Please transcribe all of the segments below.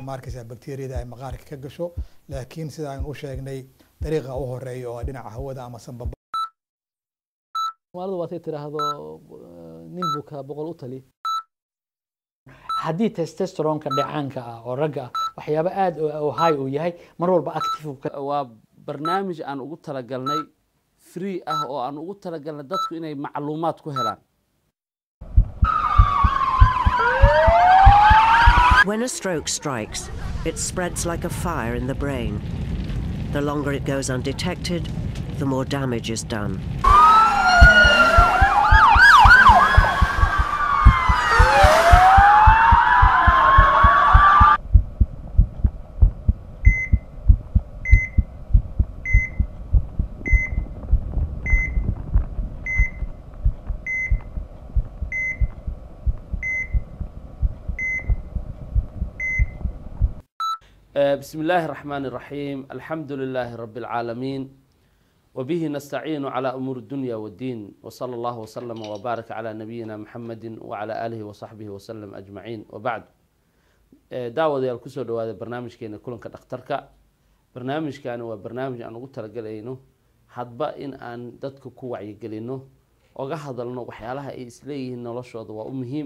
maarkaysa bakteriyada ay maqaarka ka gasho laakiin sida aynu u sheegnay dariiqa u horeeya oo dhinaca hawada ama sanbaba soomaalidu waatay tiraahdo nin buka boqol u tali haddii testosteronka dhacaanka ah oo ragga ah waxyaabo aad oo high uu yahay mar walba active waa barnaamij aan ugu talagalnay free ah oo aan ugu talagalnay dadku inay macluumaad ku helaan When a stroke strikes, it spreads like a fire in the brain. The longer it goes undetected, the more damage is done. بسم الله الرحمن الرحيم الحمد لله رب العالمين وبه نستعين على أمور الدنيا والدين وصلى الله وسلم وبارك على نبينا محمد وعلى آله وصحبه وسلم أجمعين وبعد daawad yaal kusoo dhawaada barnaamijkeena kulanka dhakhtarka barnaamijkani waa barnaamij aan ugu talagelayno hadba in aan dadka ku wacyigelino oga hadalno waxyaalaha ay isleeyihiin noloshooda waa u muhiim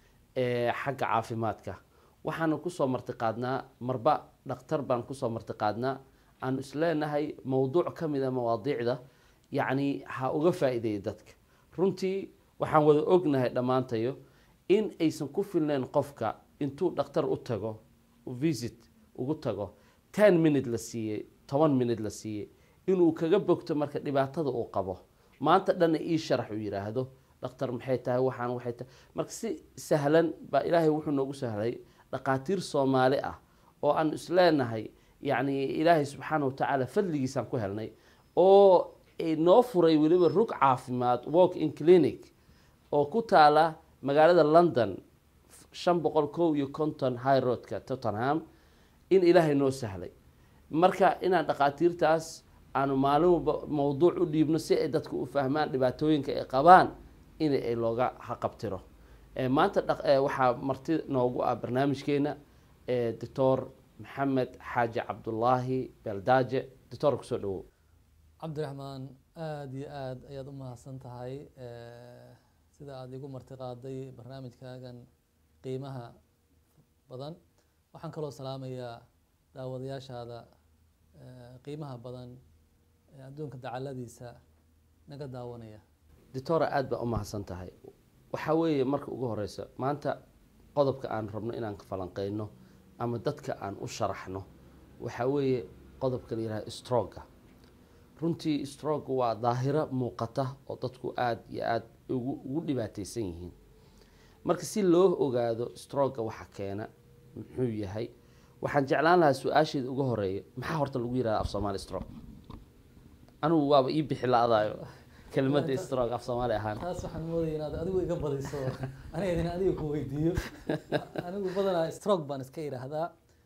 xagga caafimaadka waxaanu kusoo martiqaadnaa marba dhakhtar baan kusoo martiqaadnaa aanu isleenahay mowduuc ka mid a mawaadiicda yacni ha uga faa-ideeya dadka runtii waxaan wada ognahay dhammaantayo in aysan ku filneyn qofka intuu dhakhtar u tago visit ugu tago ten minute la siiyey toban minute la siiyey inuu kaga bogto marka dhibaatada uu qabo maanta dhanna ii sharax uu yidhaahdo dhakhtar maxay tahay waxaan waxay tahay marka si sahlan baa ilaahay wuxuu noogu sahlay dhaqaatiir soomaali ah oo aan isleenahay yacni ilaahay subxaana wa tacaala fadligiisaan ku helnay oo noo furay weliba rug caafimaad walk in clinic oo ku taala magaalada london shan boqol kow iyo konton high roadka tottenham in ilaahay noo sahlay marka inaan dhaqaatiirtaas aanu maalin walba mowduuc u dhiibno si ay dadka u fahmaan dhibaatooyinka ay qabaan in ay looga haqabtiro maanta waxaa marti noogu ah barnaamijkeena doctor maxamed xaaji cabdulaahi beeldaaje doctor kusoo dhawow cabdiraxmaan aada iyo aada ayaad u mahadsan tahay sida aada igu martiqaaday barnaamijkaagan qiimaha badan waxaan kaloo salaamayaa daawadayaashaada qiimaha badan ee adduunka dacaladiisa naga daawanaya doctora aada baa u mahadsan tahay waxaa weeye marka ugu horeysa maanta qodobka aan rabno inaan falanqeyno ama dadka aan u sharaxno waxaa weeye qodobka la yihahdo stroga runtii stroga waa daahiro muuqata oo dadku aada iyo aada ugu ugu dhibaateysan yihiin marka si loo ogaado stroga waxa keena muxuu yahay waxaan jeclaan lahaa su-aasheeda uga horeeya maxaa horta lagu yihahda af soomaali strog anigu waaba ii bixi la-daayo kelimada strog af soomaali ahaan taas waxaan moodaya inaad adigu iga badiso aniga idin adiga ku weydiiyo anigu badanaa strog baan iska idhaahdaa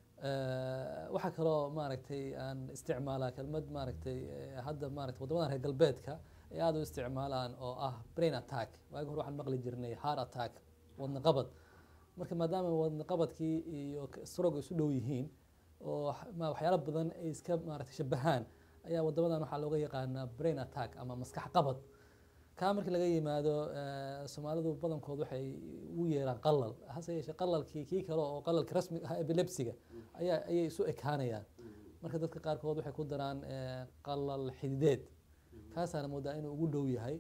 waxaa kaloo maaragtay aan isticmaalaa kelmad maaragtay hadda maaragtay waddamadan reer galbeedka ay aada u isticmaalaan oo ah brain attack waagi hore waxaan maqli jirnay heart attack wadna qabad marka maadaama wadna qabadkii iyo strog isu dhow yihiin oo waxyaalo badan ay iska maaragtay shabahaan ayaa wadamadan waxaa looga yaqaanaa brain attack ama maskax qabad kaa markii laga yimaado soomaalidu badankood waxay ugu yeeraan qalal hase yeeshee qalalkii kii kale oo qalalka rasmiga ah epilepsiga ayaa ayay isu ekaanayaan marka dadka qaarkood waxay ku daraan qalal xidideed kaasaana moodaa inuu ugu dhow yahay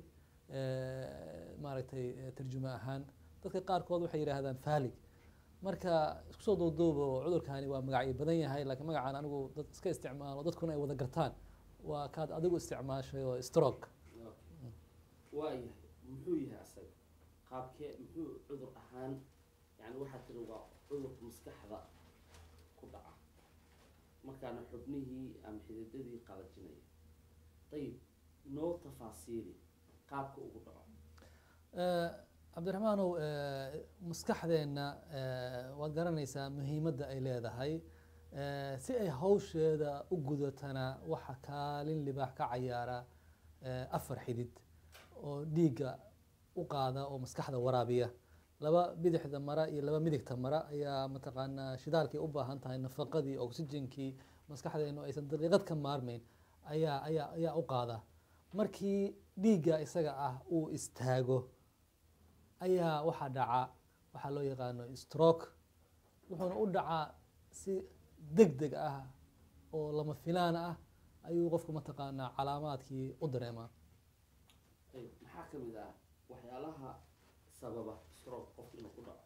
maaragtay tarjumo ahaan dadka qaarkood waxay yidhaahdaan falig marka isku soo duuduubo cudurkani waa magacyo badan yahay laakiin magacaan anigu dad iska isticmaalo dadkuna ay wada gartaan waa kaad adigu isticmaashay oo stroke waayahay muxuu yahay asaga qaabkee muxuu cudur ahaan yani waxaa tiri waa cudurka maskaxda ku dhaca markaana xubnihii ama xididadii qalajinaya ayib noo tafaasiili qaabka ugu dhaco cabdiraxmaanow maskaxdeenna waad garanaysaa muhiimadda ay leedahay si ay hawsheeda u gudatana waxa kaalin libaax ka cayaara afar xidid oo dhiigga u qaada oo maskaxda waraabiya laba bidixda mara iyo laba midigta mara ayaa mataqaanaa shidaalkii u baahan tahay nafaqadii oxygenkii maskaxdeenu aysan daqiiqad ka maarmeyn ayaa ayaa ayaa u qaada markii dhiigga isaga ah uu istaago ayaa waxaa dhaca waxaa loo yaqaano stroke wuxuuna u dhacaa si deg deg ah oo lama filaan ah ayuu qofku mataqaanaa calaamaadkii u dareemaa maxaa ka mid ah waxyaalaha sababa stroke qofka inuu ku dhaco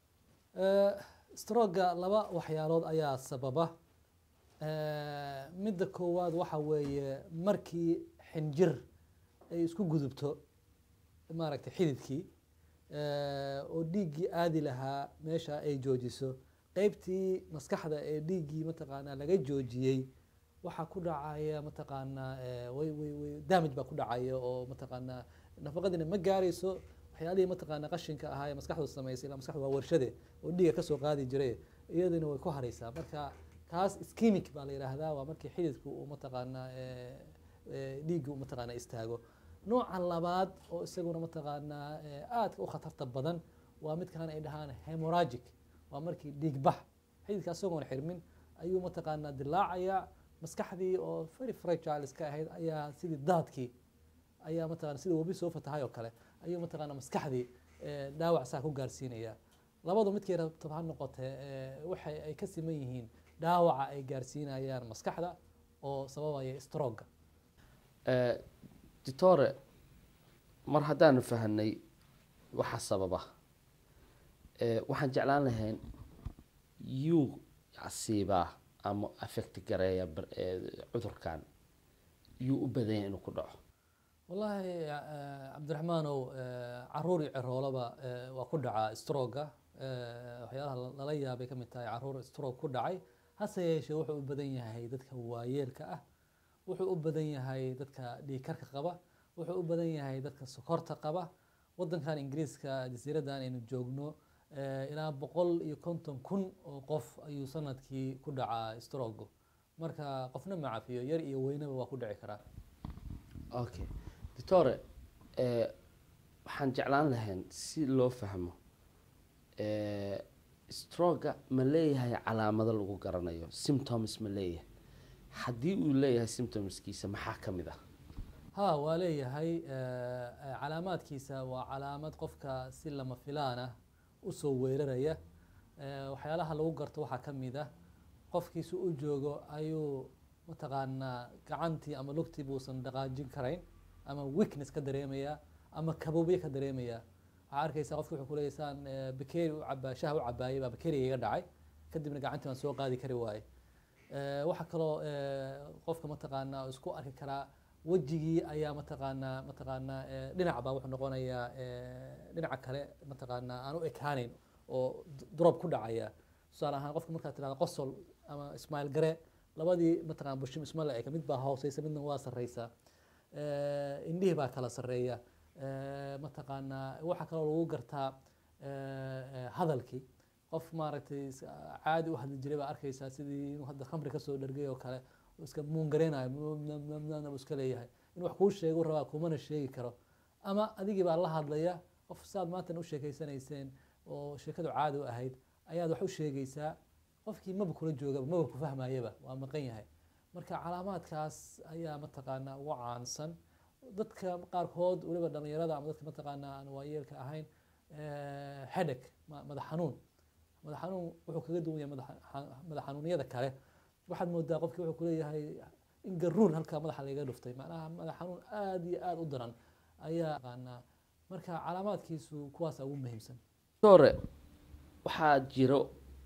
stroga laba waxyaalood ayaa sababa Eh, midda koowaad waxa weeye markii xinjir ay isku gudubto maaragtay xididkii eh, oo dhiiggii aadi lahaa meesha ay joojiso qeybtii maskaxda ee dhiiggii mataqaanaa laga joojiyey waxaa ku dhacaya mataqaanaa eh, way way way damage baa ku dhacaya oo mataqaanaa nafaqadiina ma gaarayso waxyaalihii mataqaanaa qashinka ahaa ee maskaxdu samaysay ilaa maskaxdu waa warshade oo dhiiga kasoo qaadi jiray iyaduna way ku haraysaa marka kaas ischemic baa la yidhaahdaa waa markii xididku uu mataqaanaa eh, eh, dhiiggu uu mataqaanaa istaago nooca labaad oo isaguna mataqaanaa eh, aadka u khatarta badan waa midkan ay dhahaan hemoragic waa markii dhiig bax xididka isagoon xirmin ayuu mataqaanaa dilaacaya maskaxdii oo very fragile iska ahayd ayaa sidii daadkii ayaa mataqana sida webi soo fatahay oo kale ayuu mataqaanaa maskaxdii eh, dhaawac saa ku gaarsiinaya labadu midkay rabto ha noqotee eh, waxay ay ka siman yihiin dhaawaca ay gaarsiinayaan maskaxda oo sababaya stroga ditore mar haddaanu fahanay waxa sababa eh, waxaan jeclaan lahayn yuu asiibaa ama affect gareeya bar- eh, cudurkan yuu u badan yahay inuu ku dhaco wallaahi eh, cabdiraxmaanow eh, caruur iyo ciroolaba eh, waa ku dhacaa stroga waxyaalaha la- lala yaabay ka mid tahay caruur stroke ku dhacay hase yeeshee wuxuu u badan yahay dadka waayeelka ah wuxuu u badan yahay dadka dhiigkarka qaba wuxuu u badan yahay dadka sokorta qaba wadankan ingiriiska jasiiradan aynu joogno eh, ilaa boqol iyo konton kun oo qof ayuu sanadkii ku dhacaa strogo marka qofna ma cafiyo yar iyo weynaba waa ku dhici karaa okay ditore eh, waxaan jeclaan lahayn si loo fahmo eh, stroga ma leeyahay calaamado lagu garanayo symptoms ma leeyahay haddii uu leeyahay symptomskiisa maxaa ka mid ah ha waa leeyahay eh, eh, calaamaadkiisa waa calaamad qofka si lama filaan ah usoo weeraraya Eh, waxyaalaha lagu garto waxaa ka mid ah qofkiisu u joogo ayuu mataqaanaa gacantii ama lugtii buusan dhaqaajin karayn ama weakness ka dareemaya ama kaboobye ka dareemaya waxaa arkaysa qofki wuxuu kuleeyahay saan eh, bakeeri u cabaa shaha u cabaayay baa bakeeriga iga dhacay kadibna gacantii waan soo qaadi kari waaye Eh, waxaa kaloo eh, qofka mataqaanaa isku arki karaa wejigii ayaa mataqaanaa mataqaanaa eh, dhinac baa wuxuu noqonayaa eh, dhinaca kale mataqaanaa aan u ekaaneyn oo d- drop ku dhacaya tusaale ahaan qofka markaad tirahdo qosol ama ismail gare labadii mataqana bushim isma la eka mid baa hooseysa midna waa sarreysa Eh, indhihii baa kala sarreeya Eh, mataqaanaa waxaa kaloo lagu gartaa eh, eh, hadalkii qof maaragtay is- caadi u hadli jiray baa arkaysaa sidii inuu hadda khamri kasoo dhergay oo kale oo iska muungareynayo buu iska leeyahay in wax kuu sheego rabaa kumana sheegi karo ama adigii baa la hadlaya qof saad maantan u sheekeysanayseen oo sheekadu caadi u ahayd ayaad wax u sheegaysaa qofkii maba kula joogaba maba ku fahmayaba waa maqan yahay marka calaamaadkaas ayaa mataqaanaa ugu caansan dadka qaarkood weliba dhalinyarada ama dadka mataqaanaa aan waayeelka ahayn hedek madax xanuun madax xanuun wuxuu kaga duwan yahay madax xa- madax xanuunyada kale waxaad moodaa qofkii wuxuu kuleeyahay in garuun halkaa madaxa laga dhuftay macnaha madax xanuun aada iyo aada u daran ayaa aqaanaa marka calaamaadkiisu kuwaasa ugu muhiimsan ditore waxaa jiro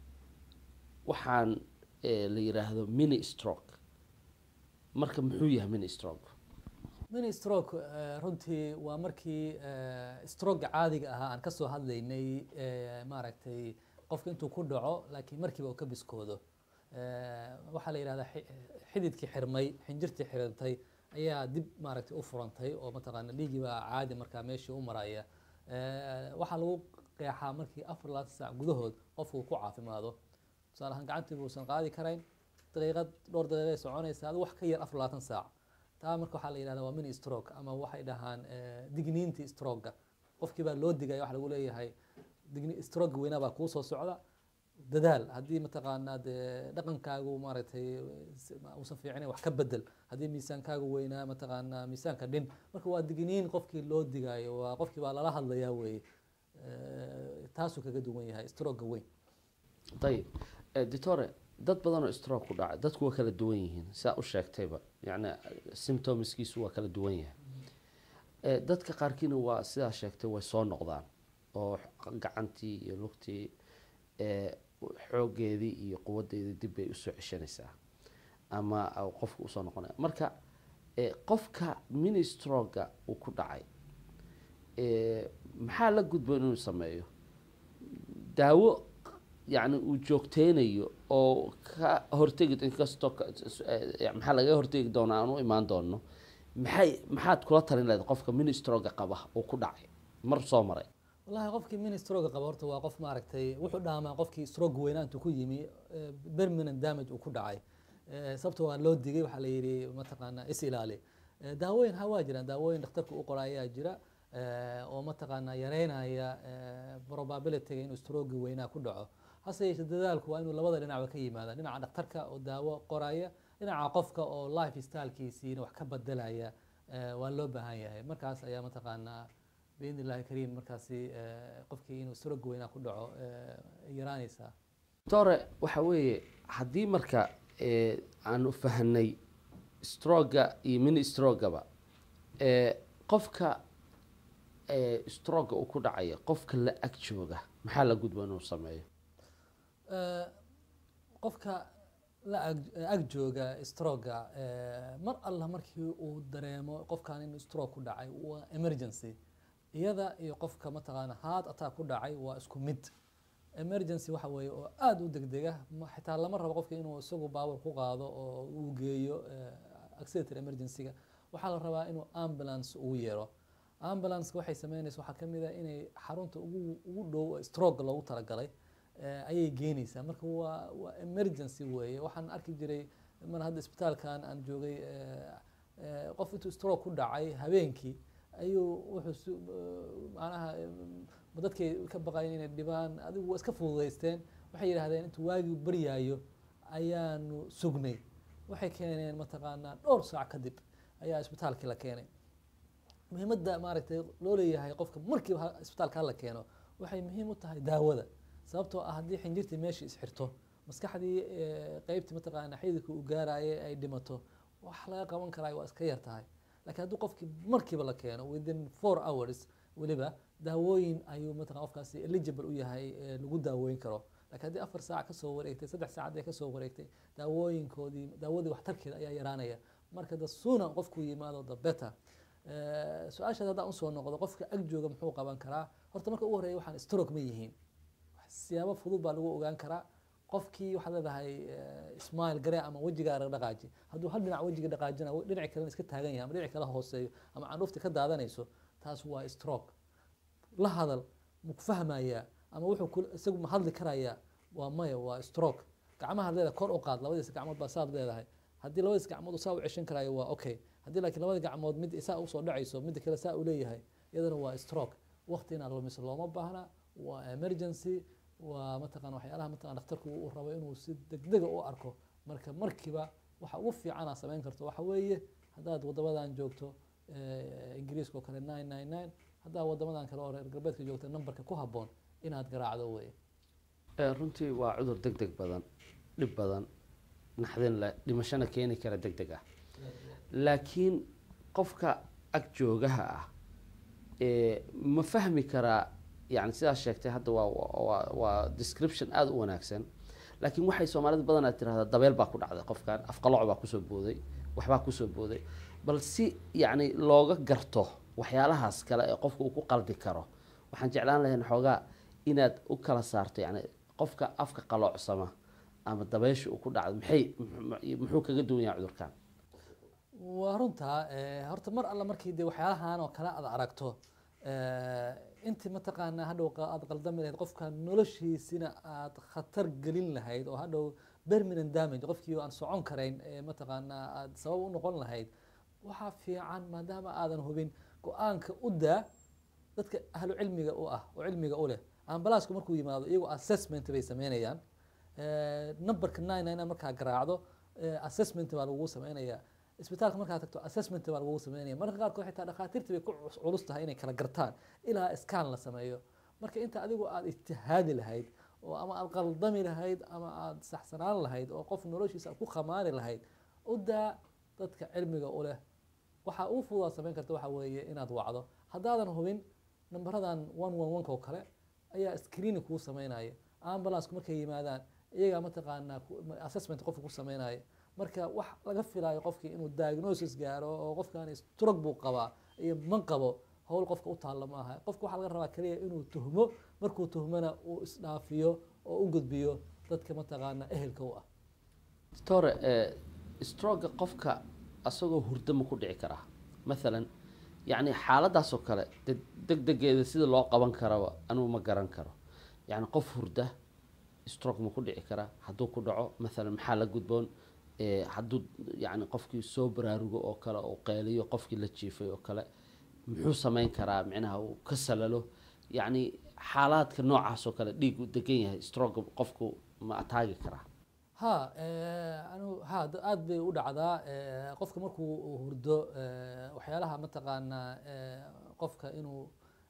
waxaan eh, la yiraahdo mini stroke marka muxuu yahay mini stroke mini stroke eh, runtii waa markii eh, stroke caadiga ahaa aan kasoo hadlaynay eh, maaragtay qofka intuu ku dhaco laakiin markiiba uu ka biskoodo Eh, waxaa la yidhahdaa xi- xididkii xirmay xinjirtii xirantay ayaa dib maaragtay u furantay oo mataqaana dhiiggii baa caadi markaa meeshii u maraya Eh, waxaa lagu qeexaa markii afar labaatan saac gudahood qofku uu ku caafimaado tusaale ahaan gacantii buusan qaadi karayn daqiiqad dhowr daqiiqay soconaysa adigu wax ka yar afar labaatan saac taa marka waxaa la yidhahdaa waa mini stroke ama waxay dhahaan eh, digniintii stroga qofkii baa loo digaya waxa lagu leeyahay digni stroke weynaa baa kuu soo socda dadaal haddii mataqaanaa dee dhaqankaagu maaragtay s- ma- uusan fiicnayn wax ka bedel haddii miisaankaagu weynaa mataqaanaa miisaanka dhin marka waa digniin qofkii loo digaayo waa qofkii baa lala hadlayaa weeye Eh, taasuu kaga duwan yahay stroga weyn ayib Eh, doctore dad badan oo stroke ku dhacay dadku waa kala duwan yihiin saa u sheegtayba yacni symptomskiisu waa kala duwan yahay Eh, dadka qaarkiina waa sidaa sheegtay way soo noqdaan oo gacantii iyo lugtii eh, xoogeedii iyo quwadeedii dib bay usoo ceshanaysaa ama au qofka usoo noqonaya marka eh, qofka mini stroga uu ku dhacay eh, maxaa la gudboon inuu sameeyo daawo yani uu joogteynayo oo ka hortegi inkastoo ka- eh, maxaa laga hortegi doonaa aan u imaan doono maxay maxaad kula talin lahayd qofka ministroga qaba uu ku dhacay mar soo maray wallahi qofkii mini stroga qaba horta waa qof maaragtay wuxuu dhaamaa qofkii stroke weynaa intuu ku yimi eh, permanent damage uu ku dhacay Eh, sababta waa loo digay waxaa la yidhi mataqaanaa is ilaali Eh, daawooyin ha waa jiraan daawooyin dhakhtarka u qora ayaa jira eh, oo mataqaanaa yareynaya eh, probabilityga inuu stroke weynaa ku dhaco hase yeeshee dadaalku waa inuu labada dhinacba ka yimaada dhinaca dhakhtarka oo daawo qoraya dhinaca qofka oo life stylekiisiina wax ka bedelaya eh, waa loo baahan yahay markaas ayaa mataqaanaa biidni illahi kariim markaasi eh, qofkii inuu stroke weynaa ku dhaco eh, yaraanaysaa doctore waxa weeye haddii marka eh, aanu fahanay stroga iyo mini strogaba eh, qofka eh, stroga uu ku dhacaya qofka la ag jooga maxaa la gudba inuu sameeyo Eh, qofka la ag ag jooga stroga eh, mar alla markii uu dareemo qofkan in stroke ku dhacay waa emergency iyada iyo qofka mataqaana heart attack ku dhacay waa isku mid emergency waxa weeye oo aada u degdega ma- xitaa lama rabo qofka inuu isagu baabur ku qaado oo uu geeyo eh, accelerated emergency-ga waxaa la rabaa inuu ambulance ugu yeero ambulance waxay sameynaysa waxaa ka mid ah inay xarunta ugu ugu dhow stroke loogu talagalay eh, ayay geenaysaa marka waa waa emergency weeye waxaan arki jiray mar hadda isbitaalkan aan joogay eh, eh, qof intuu stroke ku dhacay habeenkii ayuu wuxuu su eh, macnaha eh, ma dadkay ka baqayen inay dhibaan adigu waa iska fududaysteen waxay yidhahdeen intuu waagii baryaayo ayaanu sugnay waxay keeneen mataqaanaa dhowr saac kadib ayaa isbitaalkii la keenay muhiimadda maaragtay loo leeyahay qofka markiiba ha- isbitaalka hala keeno waxay muhiim u tahay daawada sababtoo ah haddii xinjirtii meeshii isxirto maskaxdii eh, qeybtii mataqaana xididka uu gaaraaye ay dhimato wax laga qaban karaa waa iska yar tahay laakiin haddii qofkii markiiba la keeno within four hours weliba daawooyin ayuu mataqana qofkaasi eligible u yahay eh, lagu daaweyn karo laakiin haddii afar saac kasoo wareegtay saddex saacad ay kasoo wareegtay daawooyinkoodii daawadii waxtarkeeda ayaa yaraanaya marka the sooner qofku yimaado the better Eh, su-aashaas haddaan usoo noqdo qofka ag jooga muxuu qaban karaa horta marka ugu horreeya waxaan stroke ma yihiin siyaabo fudud baa lagu ogaan karaa qofkii waxaad leedahay eh, smile garee ama wejigaa dhaqaaji hadduu hal dhinac wejiga dhaqaajina dhinaci kalena iska taagan yahay ama dhinaci kala hooseeyo ama candhuufta ka daadanayso taas waa stroke la hadal ma ku fahmayaa ama wuxuu ku- isagu ma hadli karayaa waa maya waa stroke gacmaha leedahay kor u qaad labadiisa gacmood baa saad leedahay haddii labadiis gacmood uu saa u ceshan karayo waa okay haddii laakiin labada gacmood mid saa usoo dhacayso midda kale saa uu leeyahay iyadana waa stroke waqti inaad lumiso looma baahna waa emergency waa mataqana waxyaalaha mataqana dhakhtarku uu rabo inuu si degdega u arko marka markiiba waxa ugu fiican aad samayn karto waxa weeye haddaad wadamadan joogto eh, ingiriiska oo kale nine nine nine haddaad wadamadan kale oo reer galbeedka joogto nambarka ku habboon inaad garaacdo weye Eh, runtii waa cudur deg deg badan dhib badan naxdin leh dhimashana keeni kara deg deg ah laakiin qofka ag joogaha ah eh, ma fahmi karaa yani sidaas sheegtay hadda waa waa waa description aada u wanaagsan laakiin waxay soomaalida badanaa tirahdaa dabeel baa ku dhacday qofkan afqaloc baa kusoo booday waxbaa kusoo booday bal si yacni looga garto waxyaalahaas kale ee qofka uu ku qaldi karo waxaan jeclaan lahayn xoogaa inaad u kala saarto yani qofka afka qaloocsama ama dabeysha uu ku dhacdo maxay muxuu kaga duwan yahay cudurkan waa runtaa eh, horta mar alla markii de waxyaalahan oo kale aad aragto eh, intii mataqaanaa hadhow qa- aad qaldami lahayd qofka noloshiisina aad khatar gelin lahayd oo hadhow permanent damage qofkii aan socon karayn ee mataqaanaa aad sabab u noqon lahayd waxaa fiican maadaama aadan hubin go-aanka u daa dadka ahlu cilmiga u ah oo cilmiga u leh ambalaasku markuu yimaado iyagoo assessment bay sameynayaan Eh, numberka nine nine markaa garaacdo eh, assessment baa lagu sameynayaa isbitaalka markaa tagto assessment baa lagu sameynaya marka qaarkood xitaa dhakhaatiirta bay ku cus- culus tahay inay kala gartaan ilaa scan la sameeyo marka inta adigu aad ijtihaadi lahayd oo ama aad qaldami lahayd ama aad saxsanaan lahayd oo qof noloshiisa aad ku khamaari lahayd u daa dadka cilmiga u leh waxa ugu fududaad samayn karta waxa weeye inaad wacdo haddaadan hubin nambaradan one one one-ka oo kale ayaa screening kuu sameynaya ambulancku markay yimaadaan iyagaa mataqaanaa ku- ma- assessment qofka ku sameynaya marka wax laga filayo qofkii inuu diagnosis gaaro oo qofkan stroke buu qabaa iyo man qabo howl qofka u taalla ma aha qofka waxaa laga rabaa keliya inuu tuhmo markuu tuhmana uu isdhaafiyo oo u gudbiyo dadka mataqaanaa ehelka u ah doctore eh, stroga qofka asagoo hurdo ma ku dhici karaa mathalan yacni xaaladaas oo kale de- degdegeeda sida loo qaban karaba anugu ma garan karo yacni qof hurda stroke ma ku dhici karaa hadduu ku dhaco mathalan maxaa la gudboon Eh, hadduu yacni qofkii soo baraarugo oo kale oo qeeliyo qofkii la jiifay oo kale muxuu samayn karaa micnaha uu ka salalo yacni xaalaadka noocaas oo kale dhiig u degan yahay stroke qofku ma ataagi karaa ha eh, anu ha d- aad bay u dhacdaa eh, qofka markuu uu hurdo eh, waxyaalaha mataqaanaa eh, qofka inuu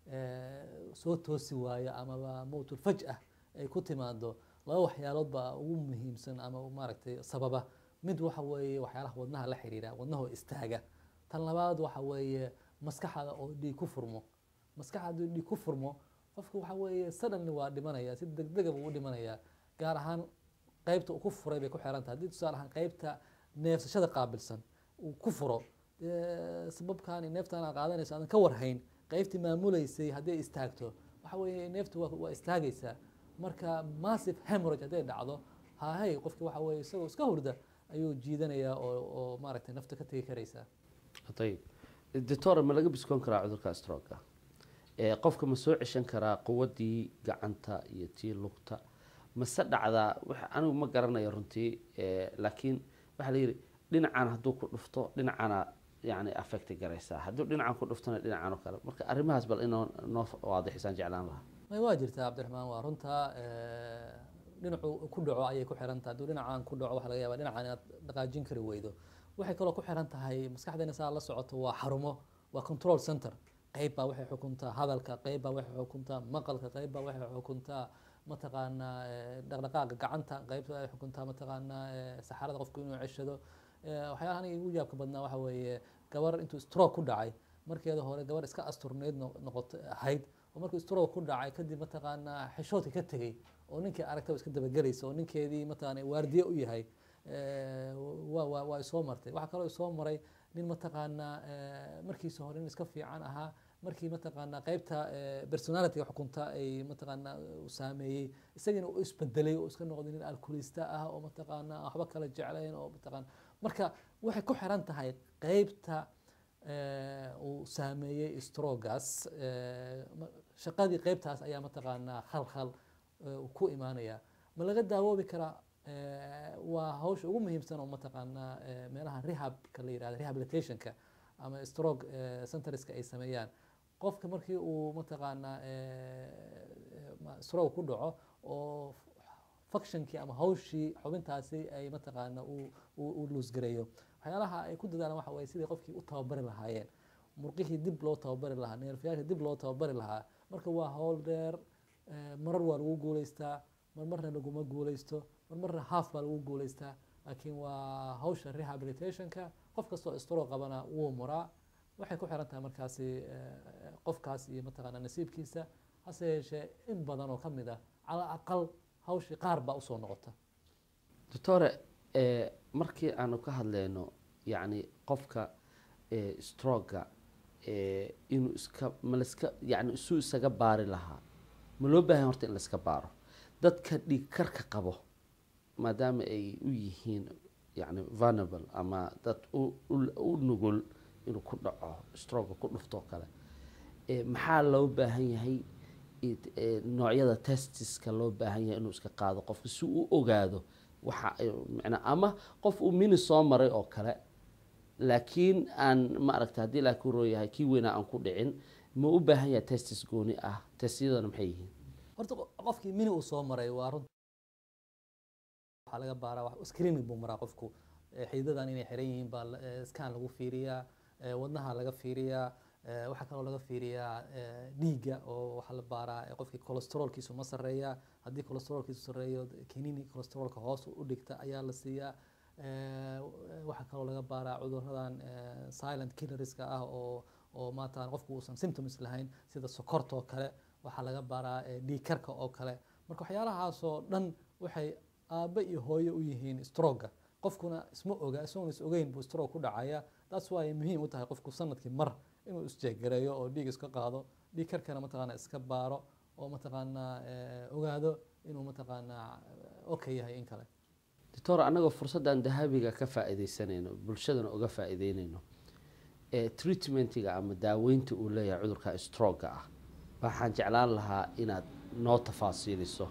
eh, soo toosi waayo amaba mowtul fajah ay ku timaado laba waxyaalood baa ugu muhiimsan ama u maaragtay sababa mid waxa weeye waxyaalaha wadnaha la xiriira wadnaha oo istaaga tan labaad waxa weeye maskaxda oo dhiig ku furmo maskaxda hadduu dhiig ku furmo qofka waxa weeye suddenly waa dhimanaya si degdega buu u dhimanaya gaar ahaan qaybta uu ku furay bay ku xiran tahay haddii tusaale ahaan qaybta neefsashada qaabilsan uu ku furo dee sababkaani neeftaan aad qaadanayso aadan ka warhayn qaybtii maamuleysay haddii ay istaagto waxa weeye neeftu waa, waa istaagaysaa marka massive hemorrhage hadday dhacdo hahay qofki waxa weeye isagoo iska hurda ayuu jiidanayaa oo, oo maaragtay nafta ka tegi karaysaa ayib doctor ma laga biskoon karaa cudurka stroga ee qofka ma soo ceshan karaa quwadii gacanta iyo tii lugta mase dhacdaa wax anigu ma garanayo runtii ee, laakiin waxaa la yidhi dhinacan hadduu ku dhufto dhinacana yani affecti garaysaa hadduu dhinacan ku dhuftona dhinacan oo kale marka arrimahaas bal inoo noo waadixisaan jeclaan lahaa may waa jirtaa cabdiraxmaan waa runta eh, dhinacu ku dhaco ayay ku xiran tahay hadduu dhinacaan ku dhaco waxa laga yaabaa dhinacan inaad dhaqaajin kari weydo waxay kaloo ku xiran tahay maskaxdeena saa la socoto waa xarumo waa control center qayb baa waxay xukuntaa hadalka qayb baa waxay xukuntaa maqalka qayb baa waxay xukuntaa mataqaanaa eh, dhaqdhaqaaqa gacanta qayb baa waxay xukuntaa mataqaanaa eh, saxarada qofku inuu ceshado Eh, waxyaalaha aniga igu yaabka badnaa waxa weeye gabar intuu stroke ku dhacay markeeda hore gabar iska asturneyd no- noqoto ahayd oo markuu stroke ku dhacay kadib mataqaanaa xishoodka ka tegey oo ninkii aragtaba iska dabagelaysa oo ninkeedii mataqaana waardiye u yahay eh, waa waa waa isoo martay waxaa kaloo isoo maray nin mataqaanaa eh, markiisa hore nin iska fiican ahaa markii mataqaanaa qaybta eh, personality xukunta ay mataqaanaa uu saameeyey isagiina uu isbedelay oo iska noqday nin alkulista ah oo mataqaanaa waxba kala jeclayn oo mataqaana marka waxay ku xiran tahay qaybta eh, uu saameeyey strogas eh, ma- shaqadii qaybtaas ayaa mataqaanaa khalkhal eh, uu ku imaanaya ma laga daawoobi karaa Eh, waa hawsha ugu muhiimsan oo mataqaanaa eh, meelaha rehabka la yirahdo rehabilitationka ama stroke eh, centerska ay sameeyaan qofka markii uu mataqaanaa eh, eh, ma- stroke ku dhaco oo functionkii ama hawshii xubintaasi ay mataqaana uu uu- uu luusgareeyo waxyaalaha ay ku dadaalaan waxa waye sidii qofkii u tababari lahaayeen murqihii dib loo tababari lahaa neerfayaashii dib loo tababari lahaa marka waa hawl dheer eh, marar waa lagu guuleystaa marmarna laguma guuleysto marmarna half baa lagu guuleystaa laakiin waa hawsha rehabilitationka qof kastoo stro qabana wuu muraa waxay ku xiran tahay markaasi eh, qofkaas iyo mataqaana nasiibkiisa hase yeeshee in badan oo ka mid ah cala aqal hawshii qaar baa usoo noqota doctore eh, markii aanu ka hadleyno yacni qofka eh, stroga eh, inuu iska ma laska yani isuu isaga baari lahaa ma loo baahan horta in laiska baaro dadka dhiig karka qabo maadaama ay u yihiin yani vulnerable ama dad u, u, u nugul inuu ku dhaco stroga ku dhuftoo kale eh, maxaa loo baahan yahay it- eh, noocyada testiska loo baahan yahay inuu iska qaado qofka si uu u ogaado waxa ay macnaa ama qof uu mini soo maray oo kale laakiin aan ma aragta haddii laakiin roo yahay kii weynaa aan ku dhicin ma u baahan yahay testis gooni ah testiyadana maxay yihiin horta qo- qofkii mini uu soo maray waa runta waxaa laga baaraa wax screening buu maraa qofku Eh, xididadan inay xiran yihiin baa la- eh, scan lagu fiiriyaa eh, wadnaha laga fiiriyaa eh, waxaa kaloo laga fiiriyaa eh, dhiigga oo waxaa la baaraa eh, qofkii cholesterolkiisu ma sarreeya haddii cholesterolkiisu sarreeyo kinini cholesterolka hoos u dhigta ayaa la siiyaa Eh, waxaa kaloo laga baaraa cuduradan eh, silent killerska ah oo oo maata qofku uusan symptoms lahayn sida sokorta oo kale waxaa laga baaraa eh, dhiig karka oo kale marka waxyaalahaasoo dhan waxay aabe iyo hooyo u yihiin stroga qofkuna isma oga isagoon is ogeyn buu stroke ku dhacaya taas waa ay muhiim u tahay qofku sanadkii mar inuu isjeegareeyo oo dhiig iska qaado dhiig karkana mataqaana iska baaro oo mataqaanaa eh, ogaado inuu mataqaanaa okay yahay in kale doctor annagoo fursaddan dahabiga ka faa'iidaysanayno bulshadana uga faa'iideynayno ee treatmentiga ama daaweynta uu leeyahay cudurka stroga ah waxaan jeclaan lahaa inaad noo tafaasiiliso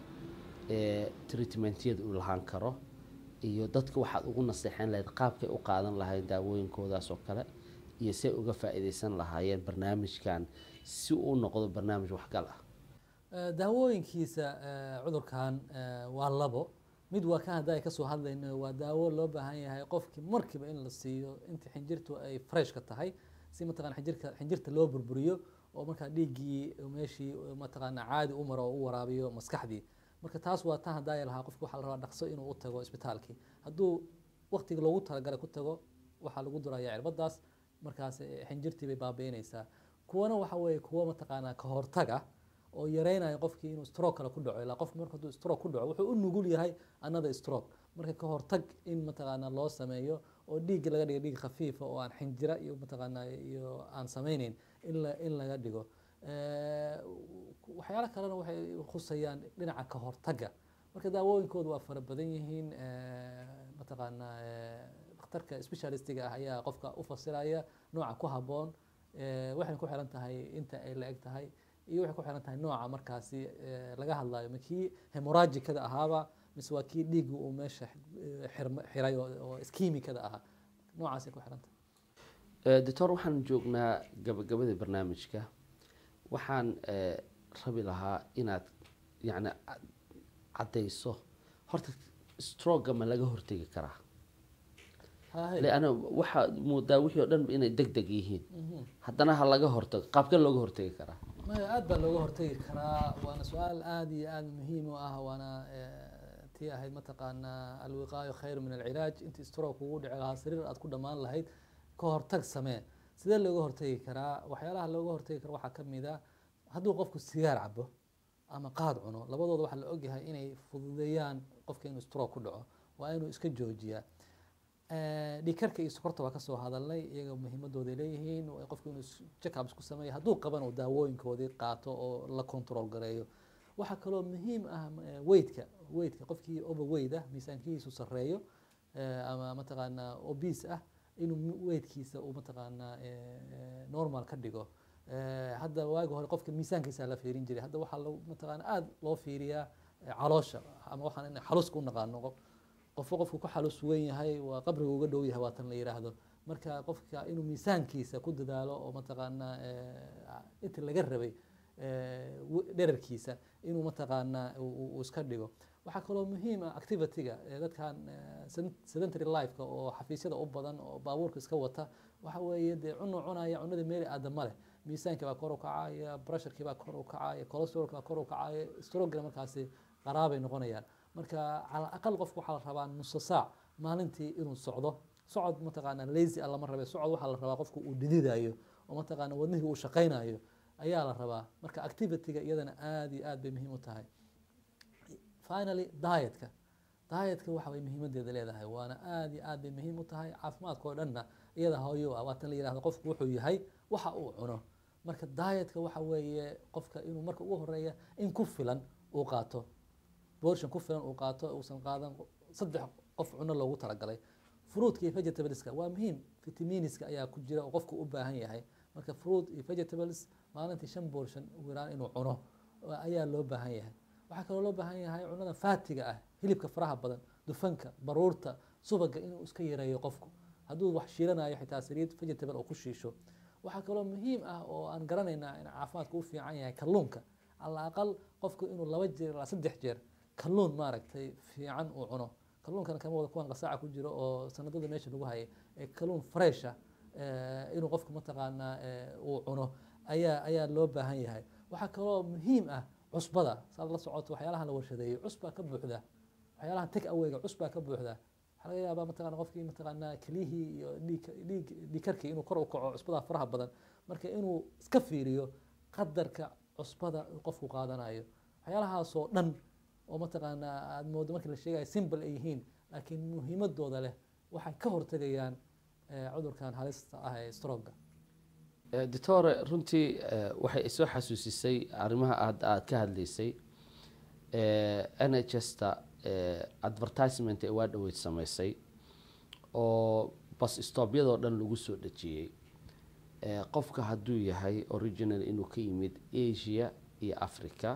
ee treatmentyada uu lahaan karo iyo dadka waxaad ugu naseexeyn lahayd qaabkay u qaadan lahayd daawooyinkoodaas oo kale iyo say uga faa'iidaysan lahaayeen barnaamijkan si uu u noqdo barnaamij waxgal ah Eh, daawooyinkiisa eh, cudurkan eh, waa labo mid waa kan hadda ay kasoo hadlayno waa daawo loo baahan yahay qofkii markiiba in la siiyo inta xinjirtu ay freshka tahay si mataqana xinjirka xinjirta loo burburiyo oo markaa dhiiggii meeshii mataqaana caadi u maro oo u waraabiyo maskaxdii marka taas waa tan haddaa lahaa qofki waxaa la rabaa dhaqso inuu u tago isbitaalkii hadduu waqtiga loogu talagalay ku tago waxaa lagu duraya cirbadaas markaas eh, xinjirtii bay baabi'inaysaa kuwana waxa weeye kuwo mataqaanaa ka hortaga oo yareynaya qofkii inuu stroke kale ku dhaco ilaa qofku marka hadduu stroke ku dhaco wuxuu u nugul yahay another stroke marka ka hortag in mataqaanaa loo sameeyo oo dhiigga laga dhigo dhiig khafiifa oo aan xinjira iyo mataqaanaa iyo aan sameyneyn in la in laga dhigo Eh, waxyaalo kalena waxay khusayaan dhinaca ka hortagga marka daawooyinkoodu waa fara badan yihiin eh, mataqaanaa eh, dhakhtarka specialistiga ah ayaa qofka u fasiraya nooca ku habboon eh, waxayna ku xiran tahay inta ay la eg tahay iyo waxay ku xiran tahay nooca markaasi eh, laga hadlayo ma kii hemorrhagicada ahaaba mise waa kii dhiiggu uu meesha eh, xirma- xiray oo oo iskimikada ahaa noocaasay ku xiran tahay Eh, doctor waxaan joognaa gabagabada barnaamijka waxaan eh, rabi lahaa inaad yani cad- caddayso horta stroga ma laga hortegi karaa Haye. leanna waxaa moodaa wixii oo dhan inay deg deg yihiin Mhm. haddana ha laga hortago qaabkee looga hortegi karaa maya aad baa looga hortegi karaa waana su-aal aad iyo aad muhiim u ah waana eh, tii ahayd mataqaanaa alwiqaayo khayr min alcilaaj intii stroke kugu dhici lahaa sariir aad ku dhammaan lahayd ka hortag samee sidee looga hortegi karaa waxyaalaha looga hortegi karo waxaa ka mid a hadduu qofku sigaar cabo ama qaad cuno labadooda waxaa la ogyahay inay fududeeyaan qofka inuu stroke ku dhaco waa inuu iska joojiyaa Eh, dhiigkarka iyo sokorta waa kasoo hadalnay iyaga muhiimadooday leeyihiin waa qofku inuu check-up isku sameeyo hadduu qaban uu daawooyinkoodii qaato oo la control gareeyo waxaa kaloo muhiim ah eh, weightka weightka qofkii overweight ah miisaankiisu sarreeyo eh, ama mataqaanaa obese ah inuu mi- weightkiisa uu mataqaanaa eh, eh, normal ka dhigo Eh, hadda waagi hore qofka miisaankiisa la fiirin jiray hadda waxaa lo mataqaana aada loo fiiriyaa eh, caloosha ama waxaan in xaluska u naqaano qof qofka qofku ku xalus weyn yahay waa qabriga uga dhow yahay waa tan la yidhaahdo marka qofka inuu miisaankiisa ku dadaalo oo mataqaanaa eh, inta laga rabay eh, w- dherarkiisa inuu mataqaanaa uu- uu uu iska dhigo waxaa kaloo muhiim ah activityga eh, dadkan eh, sedent- sedentary lifeka oo xafiisyada u badan oo baabuurka iska wata waxa weeye dee cuno cunaya cunada meeli aadama leh miisaankii baa kor u kacaya pressurekii baa kor u kacaya cholesterolki baa kor u kacaya strogana markaasi qaraabay noqonayaan marka cala aqal qofku waxaa la rabaa nuso saac maalintii inuu socdo socod mataqaana lazy ah lama rabe socod waxaa la rabaa qofku uu dhididayo oo mataqaana wadnihii uu shaqaynayo ayaa la rabaa marka activityga iyadana aad iyo aad bay muhiim u tahay finally dietka dietka waxa way muhiimadeeda leedahay waana aad iyo aad bay muhiim u tahay caafimaadka oo dhanna iyada hooyo ah waa tan la yidhahdo qofku wuxuu yahay waxa uu cuno marka dietka waxa weeye qofka inuu marka ugu horeeya in ku filan uu qaato portion ku filan uu qaato uusan qaadan saddex qof cuno loogu talagalay fruitka iyo vegetableska waa muhiim vitaminiska ayaa ku jira oo qofku u baahan yahay marka fruit iyo vegetables maalintii shan portion ugu yaraan inuu cuno ayaa loo baahan yahay waxaa kaloo loo baahan yahay cunada faatiga ah hilibka faraha badan dufanka baruurta subaga inuu iska yareeyo qofku hadduu wax shiilanayo xitaa saliid vegetable oo ku shiisho waxaa kaloo muhiim ah oo aan garanaynaa in caafimaadka u fiican yahay kalluunka ala aqal qofku inuu laba jeer ilaa saddex jeer kalluun maaragtay fiican uu cuno kalluunkana kama wada kuwan qasaaca ku jiro oo sanadada meesha lagu hayay ee kalluun fresha inuu qofku mataqaanaa uu cuno ayaa ayaa loo baahan yahay waxaa kaloo muhiim ah cusbada saad la socoto waxyaalaha la warshadeeyo cusbaa ka buuxda waxyaalaha take awayga cusbaa ka buuxda waxaa laga yaabaa mataqana qofkii mataqaanaa keliyihii iyo dhiig dhiig dhiigkarkii inuu kor u kaco cusbada faraha badan marka inuu iska fiiriyo qadarka cusbada uu qofku qaadanayo waxyaalahaasoo dhan oo mataqaanaa aad moodo markii la sheegayo simple ay yihiin laakiin muhiimadooda leh waxay ka hortegayaan cudurkan halista ah ee stroga doctore runtii waxay isoo xasuusisay arrimaha aad aad ka hadlaysay n h s ta advertisement ee waa dhaweyd samaysay oo bas stoobyadoo dhan lagu soo dhejiyey qofka hadduu yahay original inuu ka yimid asia iyo africa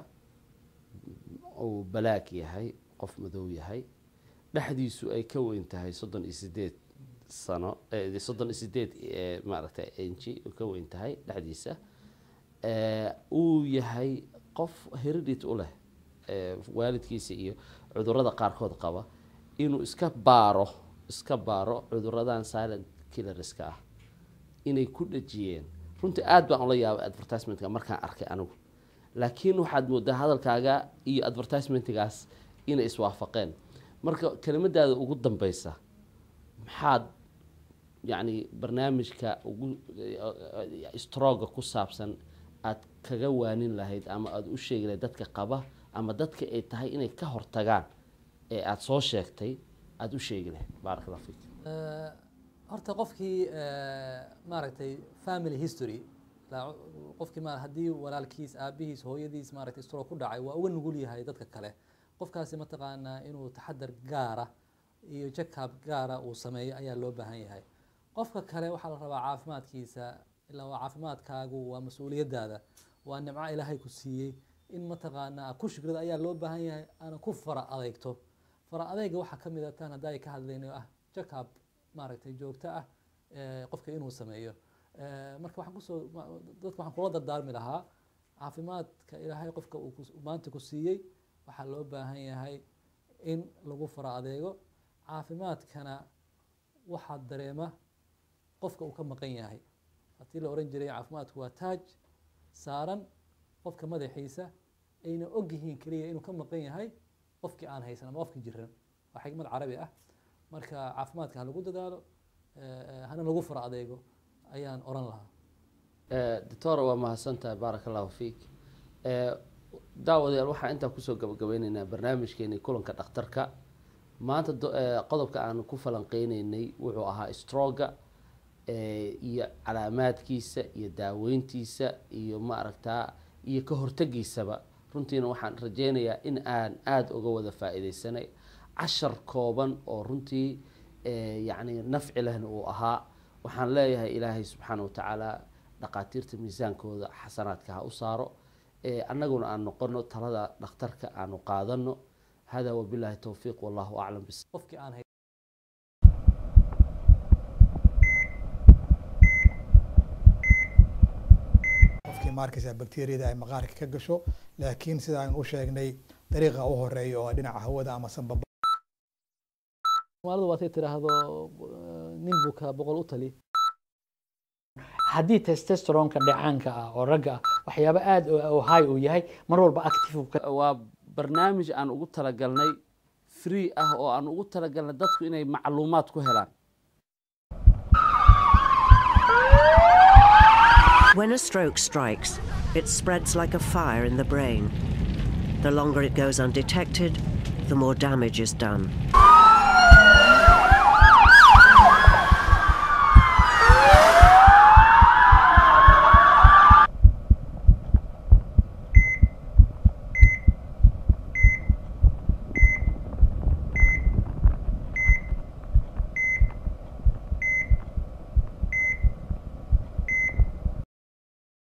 uu balaag yahay qof madow yahay dhexdiisu ay ka weyn tahay soddon iyo sideed sano soddon iyo sideed maaragtay inji ka weyn tahay dhexdiisa uu yahay qof heredit u leh waalidkiisa iyo cudurada qaarkood qaba inuu iska baaro iska baaro cuduradan silent killerska ah inay ku dhejiyeen runtii aad baan ula yaabay advertisementka markaan arkay anigu laakiin waxaad moodaa hadalkaaga iyo advertisementgaas inay iswaafaqeen marka kelimadaada ugu dambeysa maxaad yacni barnaamijka ugu stroga ku saabsan aad kaga waanin lahayd ama aada u sheegi lahayd dadka qaba ama dadka ay tahay inay ka hortagaan ee aada soo sheegtay aada u sheegi lahayd baarak allah fiik horta qofkii maaragtay family history qofkii ma haddii walaalkiis aabihiis hooyadiis maaragtay stroke ku dhacay waa uga nugul yahay dadka kale qofkaasi mataqaanaa inuu taxadar gaara iyo jackab gaara uu sameeyo ayaa loo baahan yahay qofka kale waxaa la rabaa caafimaadkiisa ilaa waa caafimaadkaagu waa mas-uuliyadaada waa nimco ilaahay ku siiyey in mataqaanaa ku shukrada ayaa loo baahan yahay aana ku fara adeegto fara adeega waxaa ka mid a taan hadda ay ka hadlayno ah jackab maaragtay joogto ah qofka inuu sameeyo marka waxaan kusoo dadka waxaan kula dardaarmi lahaa caafimaadka ilaahay qofka uu maanta ku siiyey waxaa loo baahan yahay in lagu fara adeego caafimaadkana waxaa dareema qofka uu ka maqan yahay haddii la oran jiray caafimaadku waa taaj saaran qofka madaxiisa ayna og yihiin keliya inuu ka maqan yahay qofkii aan haysan ama qofkii jiran waa xigmad carabi ah marka caafimaadka ha lagu dadaalo hana lagu fara adeego ayaan oran lahaa doctor waa mahadsantahay baaraka allahu fiik daawadayaal waxaan intaa kusoo gabagabeyneynaa barnaamijkeeni kulanka dhakhtarka maanta qodobka aan ku falanqeyneynay wuxuu ahaa stroga iyo calaamaadkiisa iyo daaweyntiisa iyo maaragtaa iyo ka hortegiisaba runtiina waxaan rajeynayaa in aan aada uga wada faa-ideysanay cashar kooban oo runtii yacni nafci lehna uu ahaa waxaan leeyahay ilaahay subxaana watacaala dhaqaatiirta miisaankooda xasanaadka ha u saaro annaguna aan noqono talada dhakhtarka aanu qaadano hada wabilahi towfiiq wallahu aclam bis qofkii aan hay qofkii maarkaysa bakteriyada ay maqaarka ka gasho laakiin sida aynu u sheegnay dariiqa u horeeya oo dhinaca hawada ama sanbaba soomaalida waatay tiraahdo nin buka boqol u tali haddii testosteronka dhacaanka ah oo ragga ah waxyaabo aada oo high uu yahay mar walba active waa barnaamij aan ugu talagalnay free ah oo aan ugu talagalnay dadku inay macluumaad ku helaan When a stroke strikes, it spreads like a fire in the brain. The longer it goes undetected, the more damage is done.